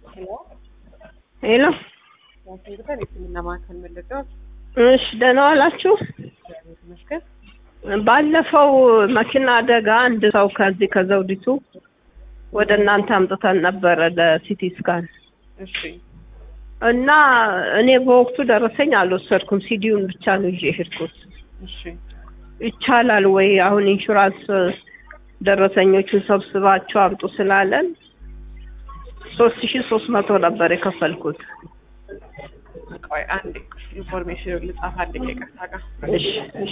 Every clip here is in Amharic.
ሄሎ ሄሎ ዋሽንግተን የሕክምና ማዕከል መለጫዎች እሺ ደህና ዋላችሁ። እግዚአብሔር ይመስገን። ባለፈው መኪና አደጋ አንድ ሰው ከዚህ ከዘውዲቱ ወደ እናንተ አምጥተን ነበረ ለሲቲ ስካን እሺ እና እኔ በወቅቱ ደረሰኝ አልወሰድኩም። ሲዲውን ብቻ ነው ይዤ ሄድኩት። እሺ ይቻላል ወይ? አሁን ኢንሹራንስ ደረሰኞቹን ሰብስባቸው አምጡ ስላለን ሶስት ሺ ሶስት መቶ ነበር የከፈልኩት። ቆይ አንዴ ኢንፎርሜሽን ልጻፍ። አንዴ ከይቅርታ ጋር እሺ እሺ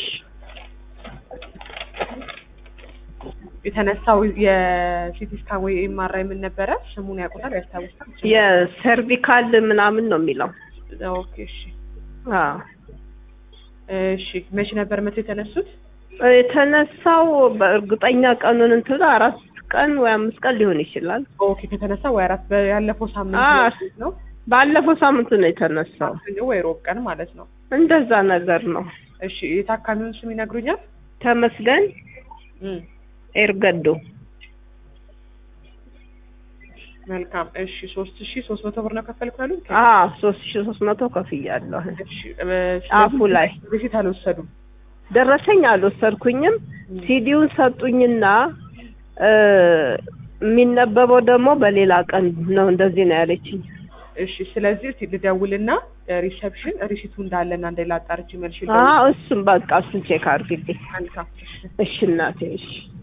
የተነሳው የሲቲ ስካን ወይ ኤምአርአይ ምን ነበረ? ስሙን ያውቁታል? ያስታውሳል? የሰርቪካል ምናምን ነው የሚለው። ኦኬ እሺ አዎ እሺ መቼ ነበር መቶ የተነሱት? የተነሳው በእርግጠኛ ቀኑን እንትን አራት ቀን ወይ አምስት ቀን ሊሆን ይችላል። ኦኬ ከተነሳ ወይ አራት ያለፈው ሳምንት አ- ነው ባለፈው ሳምንት ነው የተነሳው። ማክሰኞ ወይ ሮብ ቀን ማለት ነው። እንደዛ ነገር ነው። እሺ የታካሚውን ስም ይነግሩኛል? ተመስገን እም ኤርገዶ መልካም እሺ ሶስት ሺ ሶስት መቶ ብር ነው ከፈልኩ ያሉኝ? አ ሶስት ሺ ሶስት መቶ ከፍያለሁ። እሺ ጫፉ ላይ በፊት አልወሰዱም። ደረሰኝ አልወሰድኩኝም። ሲዲውን ሰጡኝና እ የሚነበበው ደግሞ በሌላ ቀን ነው። እንደዚህ ነው ያለችኝ። እሺ ስለዚህ እስኪ ልደውልና ሪሰፕሽን ሪሲቱ እንዳለና እንደሌላ አጣርቼ መልሽ አ እሱም በቃ እሱን ቼክ አድርግልኝ። መልካም እሺ እሺ እናቴ እሺ